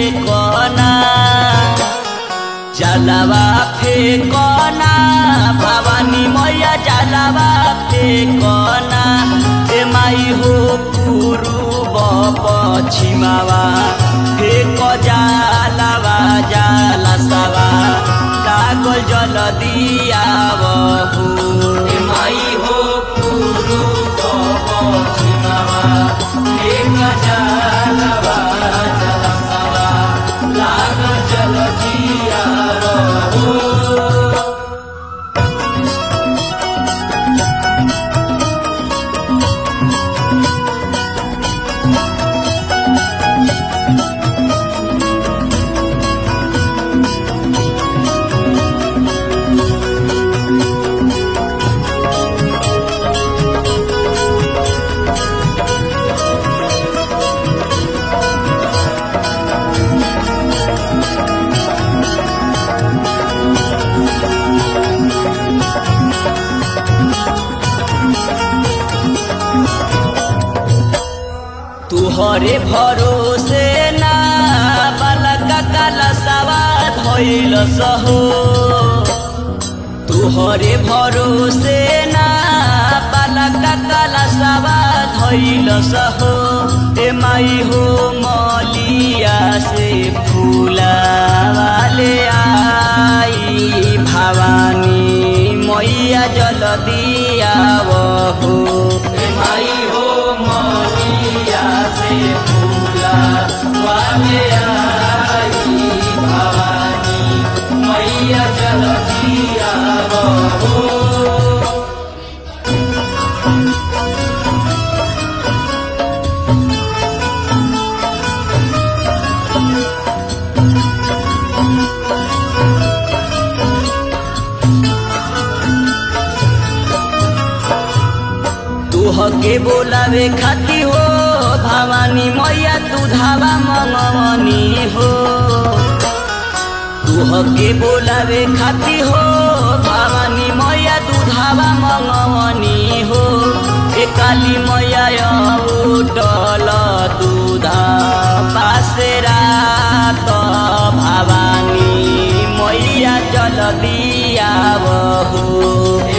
फेकना जलवा फेकना भवानी मैया जलवा फेकना ए माई हो पूर्व पश्चिमावा फेक जालवा जाला सवा कागल जल दियावहु ए माई हो पूर्व पश्चिमावा फेक जालवा जाला सवा कागल जल दियावहु तुहरे भरोसे ना बालक कलसवा धैल सहो तुहरे भरोसे ना बालक कलसवा धैल सहो ए माई हो मलिया से फूलावाले आई भवानी मैया जल दियावहो ए माई हो मलिया से फूला वाले आई भवानी मैया जल दियावहो तुहके बोलावे खाती हो भवानी मैया तू धावा मंगवनी हो तुहके बोलावे खाती हो भवानी मैया तू धावा मंगवनी हो ए काली मैया उठल दूधा पासेरा त भवानी मैया जल दियावहो ए